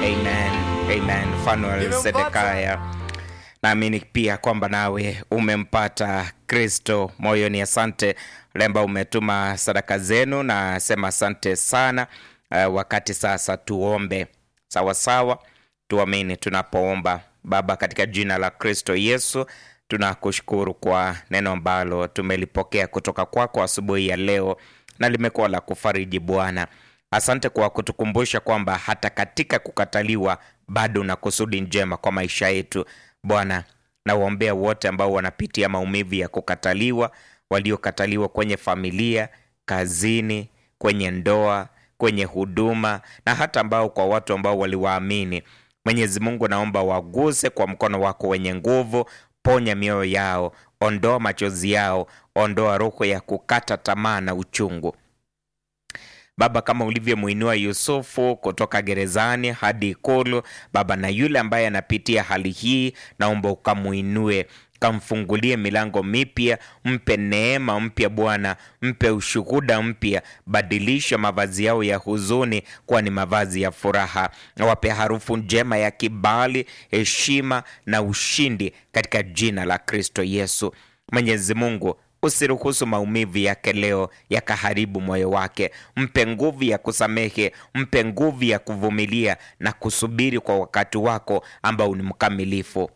Amen. Amen. Fanuel Sedekaya, naamini pia kwamba nawe umempata Kristo moyoni. Asante wale ambao umetuma sadaka zenu, na sema asante sana. Uh, wakati sasa tuombe sawasawa, tuamini tunapoomba. Baba, katika jina la Kristo Yesu tunakushukuru kwa neno ambalo tumelipokea kutoka kwako asubuhi ya leo na limekuwa la kufariji Bwana. Asante kwa kutukumbusha kwamba hata katika kukataliwa bado una kusudi njema kwa maisha yetu Bwana. Nawaombea wote ambao wanapitia maumivu ya kukataliwa, waliokataliwa kwenye familia, kazini, kwenye ndoa, kwenye huduma na hata ambao kwa watu ambao waliwaamini. Mwenyezi Mungu, naomba waguse kwa mkono wako wenye nguvu, ponya mioyo yao, ondoa machozi yao, ondoa roho ya kukata tamaa na uchungu. Baba, kama ulivyomwinua Yusufu kutoka gerezani hadi ikulu, Baba, na yule ambaye anapitia hali hii, naomba ukamwinue kamfungulie milango mipya, mpe neema mpya Bwana, mpe ushuhuda mpya, badilisha mavazi yao ya huzuni kuwa ni mavazi ya furaha, wape harufu njema ya kibali, heshima na ushindi katika jina la Kristo Yesu. Mwenyezi Mungu usiruhusu maumivu yake leo yakaharibu moyo wake. Mpe nguvu ya kusamehe, mpe nguvu ya kuvumilia na kusubiri kwa wakati wako ambao ni mkamilifu.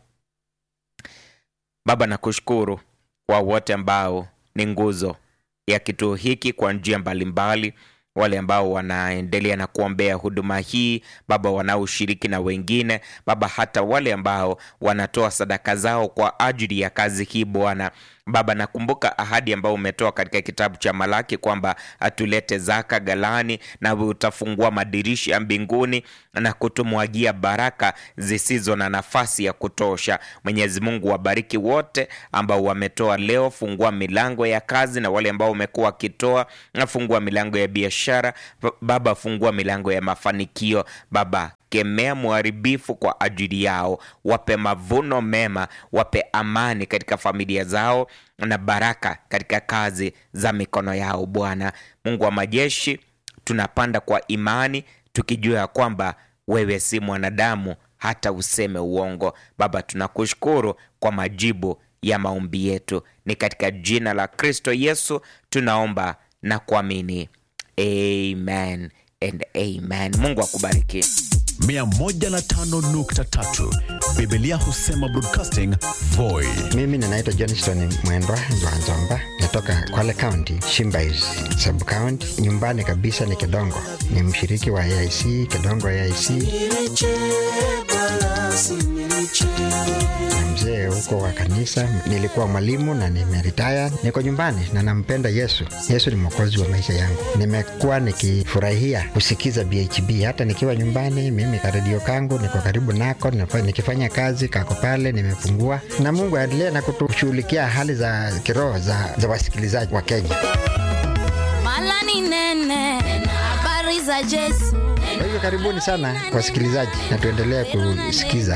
Baba, nakushukuru kwa wote ambao ni nguzo ya kituo hiki kwa njia mbalimbali, wale ambao wanaendelea na kuombea huduma hii Baba, wanaoshiriki na wengine Baba, hata wale ambao wanatoa sadaka zao kwa ajili ya kazi hii Bwana. Baba, nakumbuka ahadi ambayo umetoa katika kitabu cha Malaki kwamba atulete zaka ghalani, nawe utafungua madirisha ya mbinguni na kutumwagia baraka zisizo na nafasi ya kutosha. Mwenyezi Mungu, wabariki wote ambao wametoa leo, fungua milango ya kazi, na wale ambao wamekuwa wakitoa, fungua milango ya biashara Baba, fungua milango ya mafanikio Baba kemea mharibifu kwa ajili yao, wape mavuno mema, wape amani katika familia zao na baraka katika kazi za mikono yao. Bwana Mungu wa majeshi, tunapanda kwa imani tukijua ya kwamba wewe si mwanadamu hata useme uongo. Baba, tunakushukuru kwa majibu ya maombi yetu, ni katika jina la Kristo Yesu tunaomba na kuamini, amen and amen. Mungu akubariki. 105.3 Biblia husema broadcasting Voi. Mimi ninaitwa Johnston Mwendwa Nzwanzomba, natoka Kwale County, Shimbais sub county. Nyumbani kabisa ni Kedongo, ni mshiriki wa AIC Kedongo AIC na mzee huko wa kanisa. Nilikuwa mwalimu na nimeritaya, niko nyumbani na nampenda Yesu. Yesu ni mwokozi wa maisha yangu. Nimekuwa nikifurahia kusikiza BHB hata nikiwa nyumbani. Mimi karedio kangu niko karibu nako, nikifanya kazi kako pale, nimefungua na Mungu aendelee na kutushughulikia hali za kiroho za, za wasikilizaji wa Kenya. Mala ni nene, habari za Yesu. Kwa hivyo karibuni sana wasikilizaji, na tuendelee kusikiza